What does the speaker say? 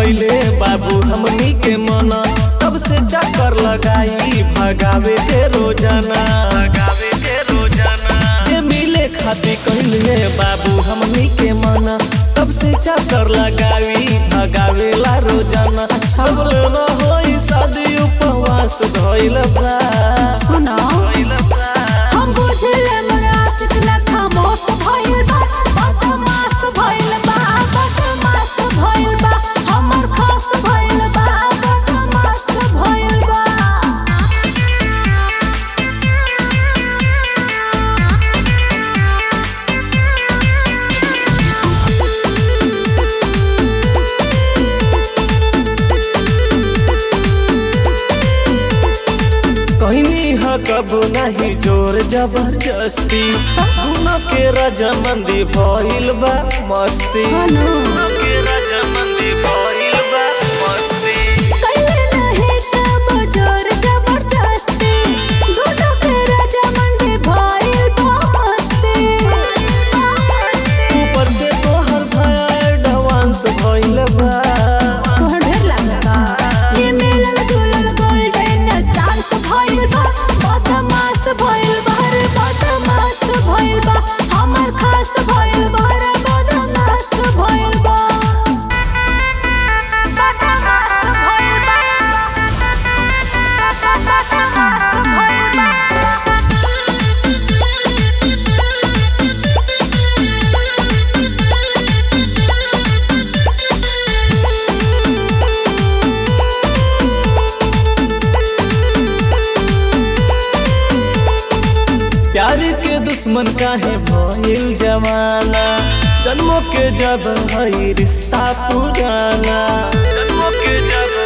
कैले बाबू हमनी के मना तब से चक्कर लगाई भगावे के रोजाना भगावे के रोजाना जे मिले खातिर कहले बाबू हमनी के मना तब से चक्कर लगाई भगावे ला रोजाना अब लेना होई शादी उपवास धइल बा सुना धइल बा हम बुझले मोर आशिक ना खामोश भइल बा बदमाश भइल बा बदमाश भइल बा हमर खास भइल बा बदमाश भइल बा कहनी ह कब नहीं जोर जबरदस्ती दोनों के रजामंदी भइल बा मस्ती हेलो। दोनों के रजामंदी भइल बा मस्ती कैले नहीं तब जोर जबरदस्ती दोनों के रजामंदी भइल बा मस्ती ऊपर से तोहर भया एडवांस भइल बा तोहर ढेर लागता ये मिलल जुलल गोल्डन चांस भइल बा बदमाश भइल बा रे बदमाश भइल बा हमर खास भइल बा रे बदमाश भइल बा बदमाश भइल बा बदमाश भइल बा प्यार के दुश्मन काहे भइल जमाना जन्मों के जब हई रिश्ता पुराना जन्मों के जब